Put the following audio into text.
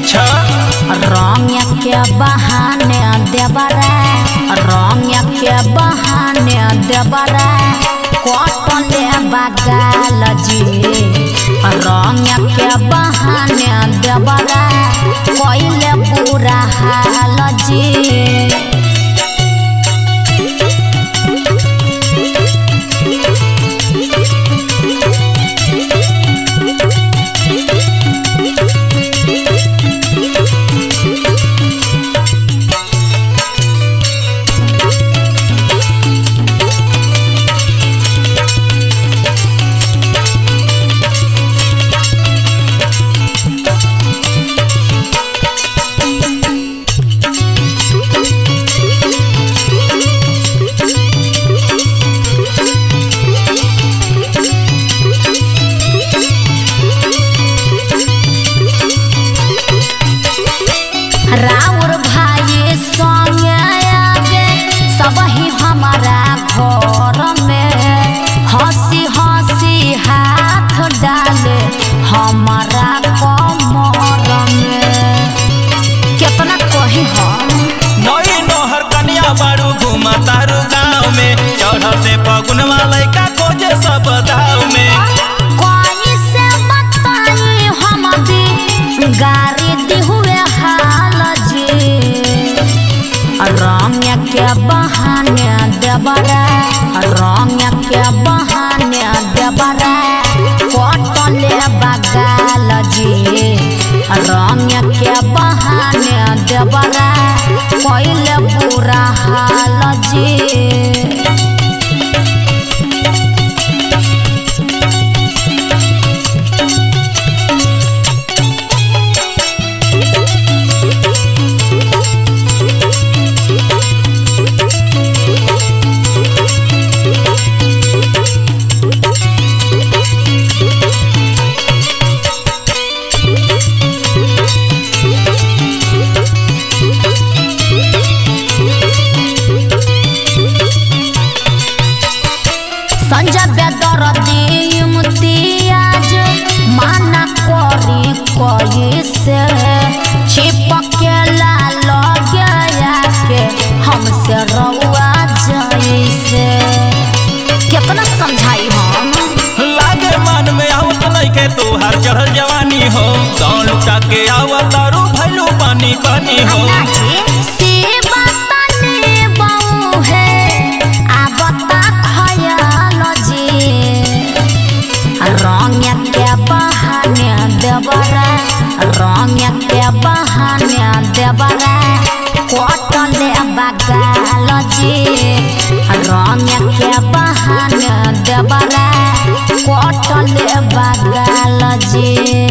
अच्छा रंग के बहाने देवरा रंग के बहाने देवरा कटले बगाल जी रंग के बहाने देवरा कैले बुरा हाल जी राउर भाई संगे आवे सबही हमारा घर में हंसी हंसी हाथ डाले हमारा कमर में कितना कही हम नई नोहर कन्या बारू घुमा तारू गाँव में चढ़ते फगुन वाले का खोजे सब दाव में कोई से बताई हम भी गारी दी हुए हाल जी रंग के बहाने देवरा रंग के बहाने देवरा कटले बगाल जी रंग के बहाने देवरा कैले बुरा हाल जी संजय बेदर इम्तियाज माना करी कोई से छिपकेला लगे के हमसे रउआ जैसे कितना समझाई हम लागे मन में आवत लइके तोहार चढ़ल जवानी हो दौड़ लुटा के आवत तारू भैलू पानी पानी हो नाची से बताने बहू है आबता खयाल जी रंग के बहाने देवरा रंग के बहाने देवरा कटले बगाल जी रंग के बहाने देवरा कटले बगाल जी